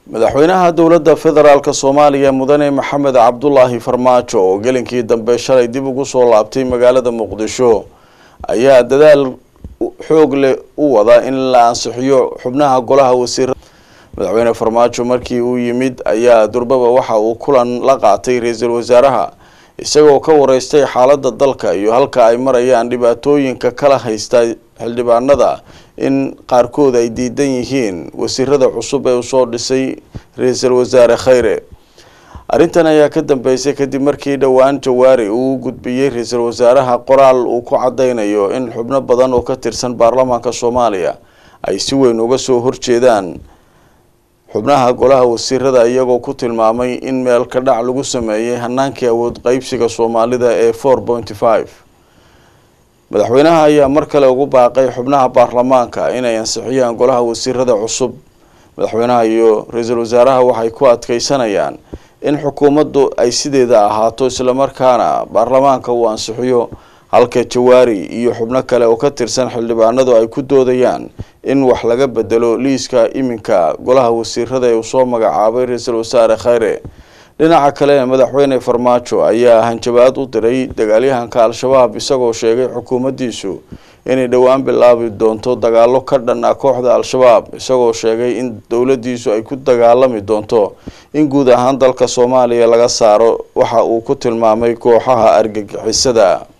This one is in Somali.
madaxweynaha dowladda federaalk soomaaliya mudane maxamed cabdulaahi farmaajo oo gelinkii dambe shalay dib ugu soo laabtay magaalada muqdisho ayaa dadaal xoog leh u wada in la ansixiyo xubnaha golaha wasiirada madaxweyne farmaajo markii uu yimid ayaa durbaba waxa uu kulan la qaatay ra-iisul wasaaraha isagoo ka wareystay xaalada dalka iyo halka ay marayaan dhibaatooyinka kala haysta xildhibaanada in qaarkood ay diidan yihiin wasiirada cusub ee uu soo dhisay ra-iisul wasaare khayre arrintan ayaa ka dambeysay kadib markii dhowaan jawaari uu gudbiyey ra-iisul wasaaraha qoraal uu ku cadeynayo in xubno badan oo ka tirsan baarlamaanka soomaaliya ay si weyn uga soo horjeedaan xubnaha golaha wasiirada iyagoo ku tilmaamay in meel ka dhac lagu sameeyey hanaankii awood qeybsiga soomaalida ee four pointy five madaxweynaha ayaa mar kale ugu baaqay xubnaha baarlamaanka inay ansixiyaan golaha wasiirada cusub madaxweynaha iyo ra-iisul wasaaraha waxay ku adkeysanayaan in xukuumaddu ay sideeda ahaato islamarkaana baarlamaanka uu ansixiyo halka jawaari iyo xubno kale oo ka tirsan xildhibaanadu ay ku doodayaan in wax laga bedelo liiska iminka golaha wasiirada ee uu soo magacaabay ra-iisul wasaare khayre dhinaca kale madaxweyne farmaajo ayaa hanjabaad u diray dagaalyahanka al-shabaab isagoo sheegay xukuumaddiisu inay dhowaan bilaabi doonto dagaalo ka dhan ah kooxda al-shabaab isagoo sheegay in dowladdiisu ay ku dagaalami doonto in guud ahaan dalka soomaaliya laga saaro waxa uu ku tilmaamay kooxaha argagixisada